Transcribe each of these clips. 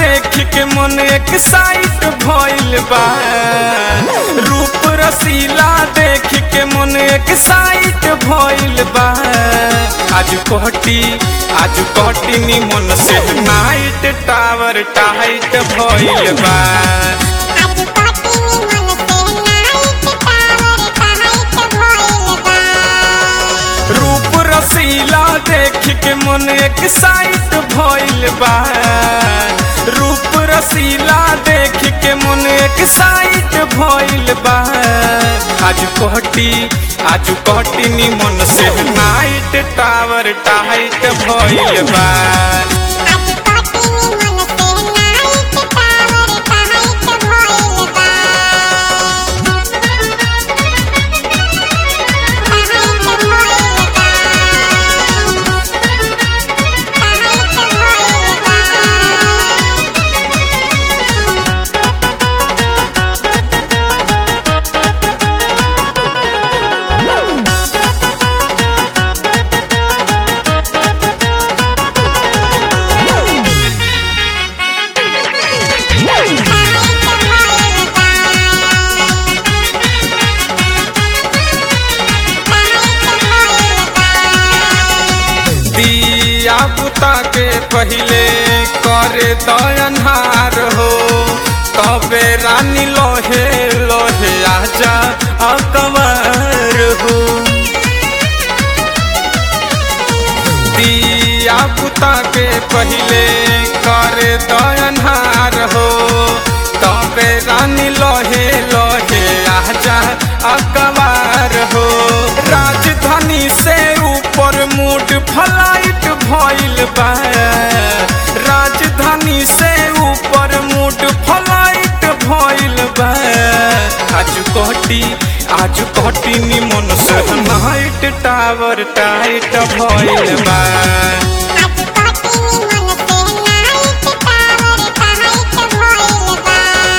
देख के मन एक साइट भइल बा रूप रसीला देख के मन एक साइट भइल बा आज कोहटी आज कोहटी नी मन से नाइट टावर टाइट भइल बा आज पार्टी में मन से नाइट टावर टाइट भइल बा रूप रसीला देख के मन एक साइट भइल बा रूप रसीला देख के मन एक साइट भइल बा आज कोहटी आज कोहटी नी मन से नाइट टावर टाइट भइल बा आज पार्टी में मन से नाइट टावर टाइट भइल बा टाइट भइल बा टाइट भइल बा दिया बुता के पहिले करे दयनहार हो तबे रानी लोहे लोहे आजा अकबर हो दिया बुता के पहिले करे दयनहार हो तबे रानी लोहे लोहे आजा अकबर हो राजधानी से ऊपर मूड फ्लाइट भइल बा राजधानी से ऊपर मूड फ्लाइट भइल बा आज कोहटी आज कोहटी नी मन से नाइट टावर टाइट भइल बा आज पार्टी में मन से नाइट टावर टाइट भइल बा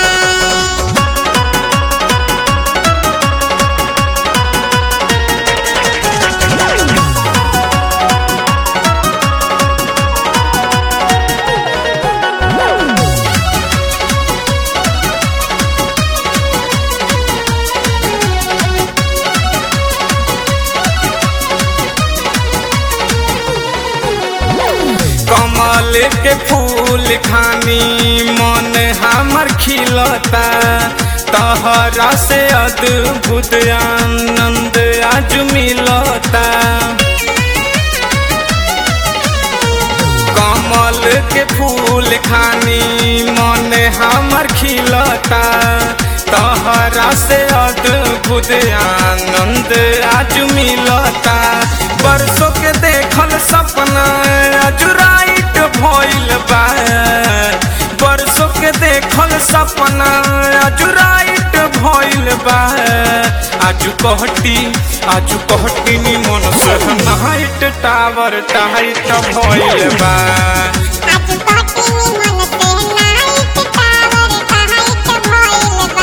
कमल के फूल खानी मन हमर खिलता तहरा से अद्भुत आनंद आज मिलता कमल के फूल खानी मन हमर खिलता तहरा से अद्भुत आनंद आज मिलता बरसों के देखल सपना आज राइट भइल बा बरसों के देखल सपना आज राइट भइल बा आज कहटी आज कहटी नी मन से नाइट टावर टाइट भइल बा आज पार्टी में मन से नाइट टावर टाइट भइल बा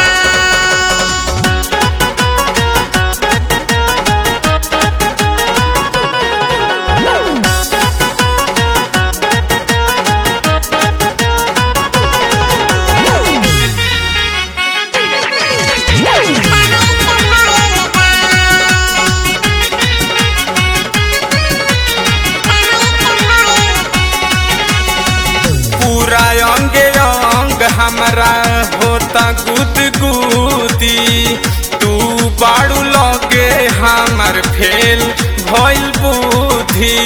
पूरा अंग अंग हमरा होता गुद गुदी तू बाड़ू लगे हमर फेल भइल बुद्धि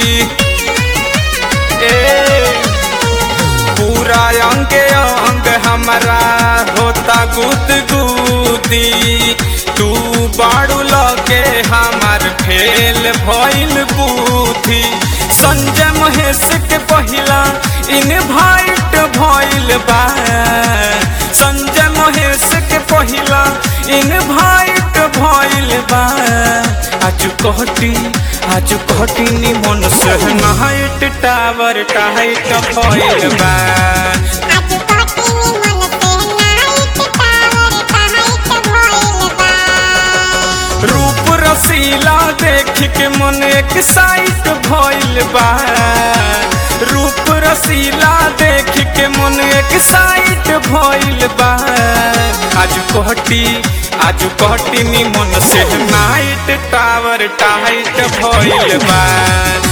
ए पूरा अंग अंग हमरा होता गुद गुदी तू बाड़ू लगे हमर फेल भइल बुद्धि संजय महेश के पहिला इनवाइट भइल बा संजय महेश के पहिला इनवाइट भइल बा आज कहटी आज कहटी नी मन से नाइट टावर टाइट भइल बा आज पार्टी में मन से नाइट टावर टाइट भइल बा रूप रसीला देख के मन एक साइट भइल बा रूप रसीला देख के मन एक साइट भइल बा आज कहटी आज कहटी निमन से नाइट टावर टाइट भइल बा